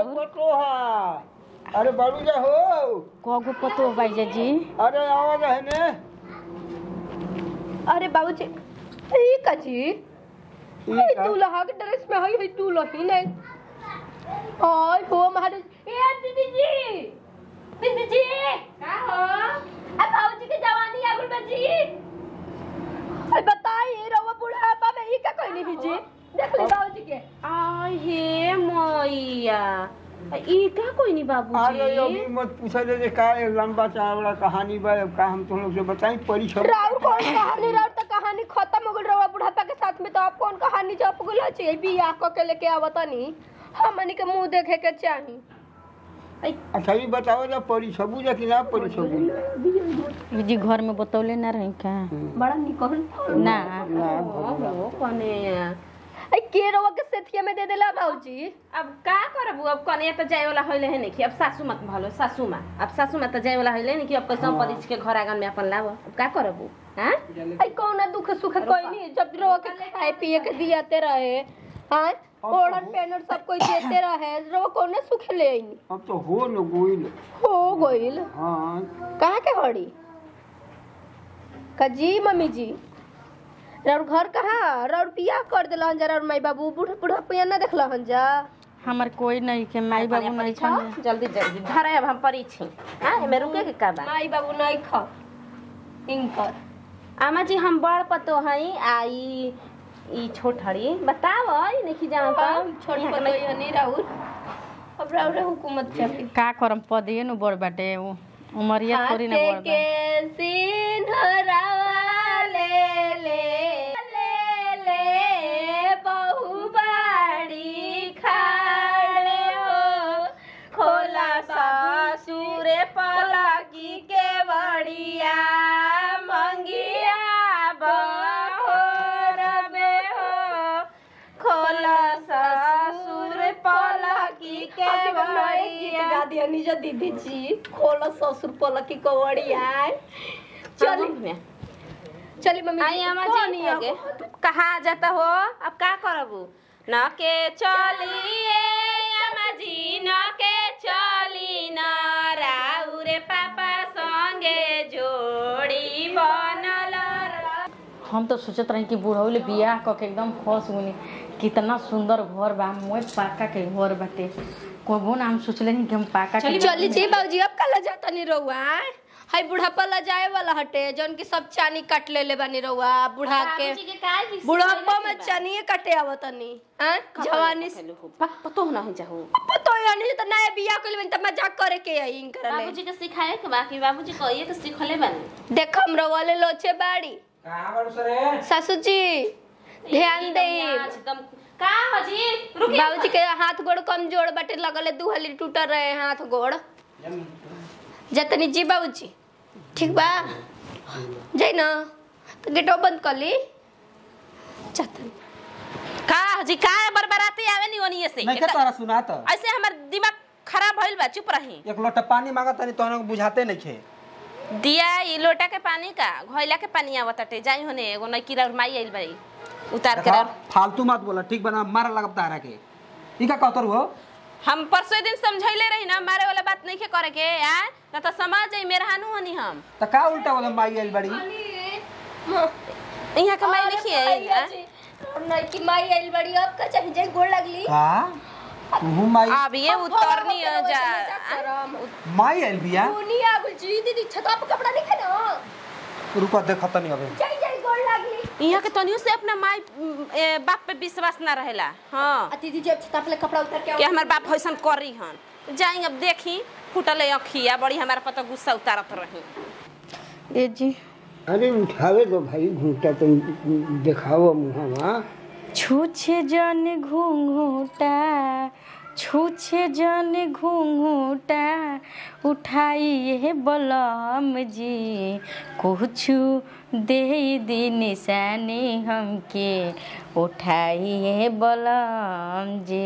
राउर पटोहा अरे बाबू जा हो कगो पतो बाईजा जी अरे आवाज है ने अरे बाबूजी ई का जी ई ई का? दूल्हा के ड्रेस में हई हई दूल्ही नहीं ओय हो महाराज ए दीदी जी दीदी जी का हो अब बाबूजी के जवानी आ गइल बा जी अरे बताई रवा बुढ़ापा में ई का कोई नहीं जी देख ली बाबूजी के आय हे मैया ई का कोई नहीं अरे अभी बाबूजी मत पूछा जे का ये लंबा चौड़ा कहानी बा अब का हम तुम लोग से बताई परी सब राउर कौन कहानी राउर तो कहानी खत्म हो गइल रवा बुढ़ापा के साथ में तो आप कौन कहानी जप गइल छी बियाह क के लेके आवतनी हमनी के मुंह देखे के चाही अच्छा ये बताओ जा परी सबू जा कि ना परी सबू जी घर में बतौले ना रही का बड़ा निकल ना हो कने आई के रवा के सेथिया में दे देला बाबूजी अब का करबू अब कने त जाए वाला होइले है नहीं अब सासू माँ के भलो सासू माँ अब सासू माँ त जाए वाला होइले नहीं कि अब कैसे परिच के घर आंगन में अपन लाव अब का करबू हां आई कौन दुख सुख कोई नहीं जब रवा के खाए पिए के दियाते रहे हां ओढ़न पेनर सब कोई देते रहे रवा कौन सुख ले आईनी अब तो हो न गोइल हो गइल हाँ कहाँ के हड़ी का जी मम्मी जी राउर घर कहाँ राउर बियाह कर दिला हन जा राउर माई बाबू बूढ़ा बूढ़ा पिया ना देखला हन जा हमार कोई नहीं के माई बाबू नहीं परीक्षा खा जल्दी जल्दी धरे अब हम परीक्षी हां एमे रुके के का बा माई बाबू नहीं खा इनकर आमा जी हम बड़ पतो हई आई ई छोट हड़ी बताव ई नहीं जान हम छोटी पतोई हनी राउर अब राउर हुकूमत चली का करम पदिए नु बड़ बाटे उ उमरिया थोड़ी ना बड़ बा के सिंहरावा ले ले ले ले बहु बाड़ी खाड़े हो खोला ससुरे पलकी के बड़िया मंगिया बहोर में हो खोला ससुर पलकी के बड़िया गा दिया निज दीदी जी खोलो ससुर पलक की कवड़िया चली चल चली मम्मी आई अम्मा जी आगे कहा जाता हो अब का करबू न के चलिए अम्मा जी न के चली न राउरे पापा संगे जोड़ी बनल रह। हम तो सोचत रही कि बुढ़ौले बियाह क के एकदम खुश गुनी कितना सुंदर घर बा मोए पाका के घर बाटे कोबो ना हम सोचले नहीं कि हम पाका के चली जी बाबूजी अब कल जाता नहीं रहुआ हाय बुढ़ापा ला जाए वाला हटे जौन की सब चानी काट ले ले बानी रहुआ बुढ़ा के बाबूजी के काय विषय बुढ़ापा में चानिए काटे आवतनी हैं जवानी से पतो ना हो जाओ तो यानी तो नया बियाह कइल बनी त मजाक करे के आई इनकर ले बाबूजी के सिखाए के बाकी बाबूजी कहिए तो सीखले बनी देख हमरा वाले लोचे बाड़ी कहाँ बारू सरे सासू जी ध्यान दे एकदम का हजी रुकी बाबूजी के हाथ गोड़ कमजोर बाटे लगले दू हली टूटल रहे हाथ गोड़ जतनी जी बाबूजी ठीक बा जाई ना तो गेटो बंद कर ली जतनी का हजी का बरबराती आवे नी ओनिए से नहीं के तोरा सुना त ऐसे हमर दिमाग खराब भइल बा चुप रही एक लोटा पानी मांगा तनी तोहरा के बुझाते नहीं खे दिया ई लोटा के पानी का घोइला के पानी आवताटे जाई होने एगो नईकी और माई आइल बाई उतार के देखा, रख। फालतू मत बोला ठीक बना मार लगब तारा के ई का कहतर हो हम परसों दिन समझैले रही ना मारे वाला बात नहीं के करे के यार ना तो समझ जाई मेहरानू हनी हम त का उल्टा बोला माई आइल बड़ी इहाँ के माई लिखी है नहीं कि माई आइल बड़ी अब का चाहे जाई गोड़ लगली का तू माई अब ये उतरनी है जा माई आइल बिया दुनिया गुल जी दीदी छता पे कपड़ा नहीं ना रुको देख तनी अबे जाई जाई गोड़ लगली यहाँ के तनियो से अपना माई उम, ए, बाप पे विश्वास ना रहेला हाँ आ दीदी जब छता पे कपड़ा उतार के कि हमार बाप ऐसा करी हन जाई अब देखी फूटल है अखिया बड़ी हमारा पता गुस्सा उतारत रही ए जी अरे उठावे दो भाई घूंटा तुम दिखाओ मुहवा छूछे जन घूंघूटा छूछे जन घूंघूटा उठाइए बलम जी कुछु दे दी निशानी हमके उठाइए बलम जी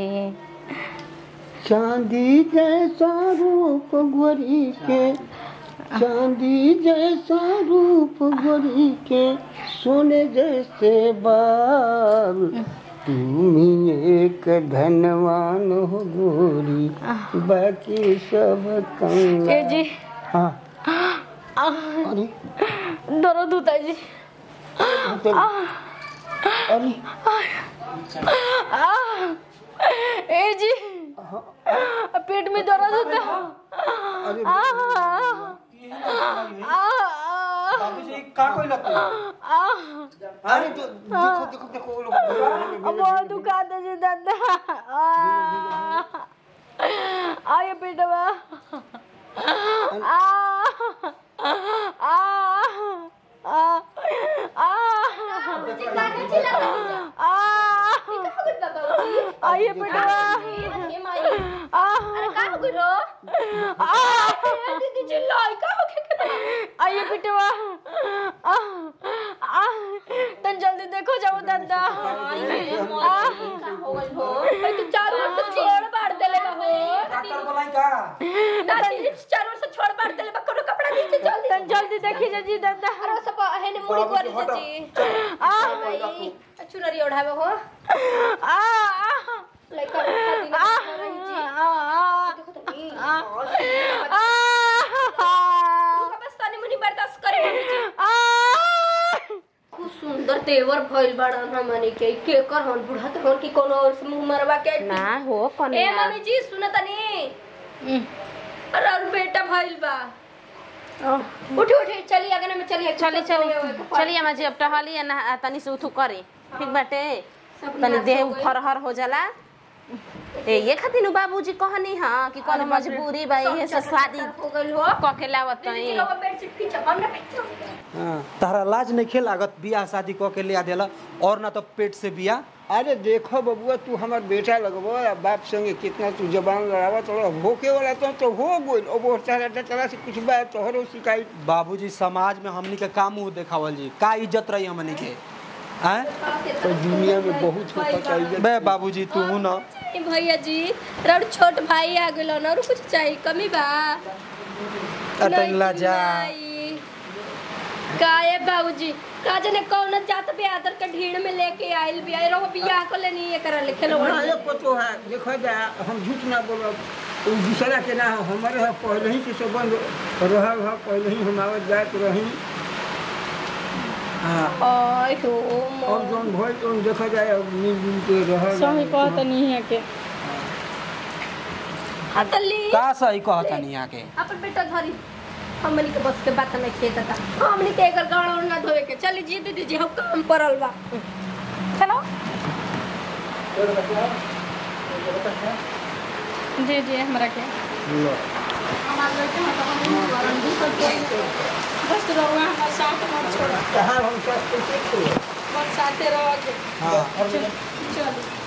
चांदी जैसा रूप गोरी के चांदी जैसा रूप गोरी के सोने जैसे बाल तुम एक धनवान हो गोरी बाकी सब कंगाल ए जी हाँ आह, अरे दर्द होता है जी अरे आह, ए जी पेट में दर्द होता है अरे आह, आह, बाबूजी का कोई लगता आह, अरे तो देखो देखो देखो वो लोग बहुत दुखाता है जी दादा आह, आए पेटवा आह, आह, आह, आह, काहे चिल्लाता है? आह, का हो गइल बा बाबूजी? आइए पेटवा हे माई आह, अरे का हो गइल हो आह, ए दीदी चिल्लाई का हो गइल आइए पेटवा आह, आह, तन जल्दी देखो जाओ दादा आह, का हो गइल हो ए तू चारों ओर से छोड़ बाड़ देले बा हो डॉक्टर बोलाई का दादी चारों ओर से छोड़ बाड़ देले बा कोनो कपड़ा नीचे जल्दी तन जल्दी देखी जी दादा अरे सब हेने मुड़ी कोरी जी आह, भाई चुनरी ओढ़ावे हो आह, आह, लइका खाती ना आह, रही जी आह, देखो तो नहीं आह, बस तनी मुनी बर्दाश्त करे जी आह, खूब सुंदर तेवर भइल बड़ा हमनी के के कर हन बुढ़त हन की कोनो और से मुंह मरवा के ना हो ए कन्या मम्मी जी सुन तनी अरे और बेटा भइल बा उठी उठी चली आगे में चली चली चली चली अम्मा जी अब टहली ना तनी से उठू करी ठीक बाटे तनी देह फरहर हो जाला ए ये खातिर बाबूजी कहनी हां कि कोनो मजबूरी बा इहे से शादी हो गइल हो क के लावत दीदी तई लोग बेड से खींच हमरा खींच हाँ, तारा लाज नहीं खेल लागत बियाह शादी क के लिया देला और ना तो पेट से बिया अरे देखो बबुआ तू हमार बेटा लगबो आ बाप संगे कितना तू जबान लड़ावा तो होके वाला तो तो हो गोल अब वो तारा तारा से कुछ बात तोहरो शिकायत बाबूजी समाज में हमनी के का मुंह देखावल जी का इज्जत रही हमनी के हैं तो दुनिया में बहुत होता चाहिए बे बाबूजी तू हूं ना ए भैया जी रड़ छोट भाई आ गेलो ना और कुछ चाहिए कमी बा अतंगला जा नहीं। काहे बाबूजी का जने कौन जात बेआदर के ढीड़ में लेके आइल बिया ए रहो बियाह को लेनी ये कर लिखे लो हाँ, एक पतो है देखो जा हम झूठ ना बोलो उ दूसरा के ना है, हमारे है पहले ही के संबंध रहा है पहले ही हम आवत जात रही हाँ ओए हो और जौन भइल तौन देखा जाए अब मिलजुल के रह सही कहता नहीं है के हतली का सही कहता नहीं यहाँ के अपन बेटा धरी हमनी के बस के बात नहीं खेत था हमनी के एकर गाड़ और ना धोए के चली जी दीदी जी हम काम परल बा चलो जी जी हमरा के बस रहुआ हमारे साथ मत छोड़ो कहाँ हम सब कैसे बस साथे रहो हाँ चलो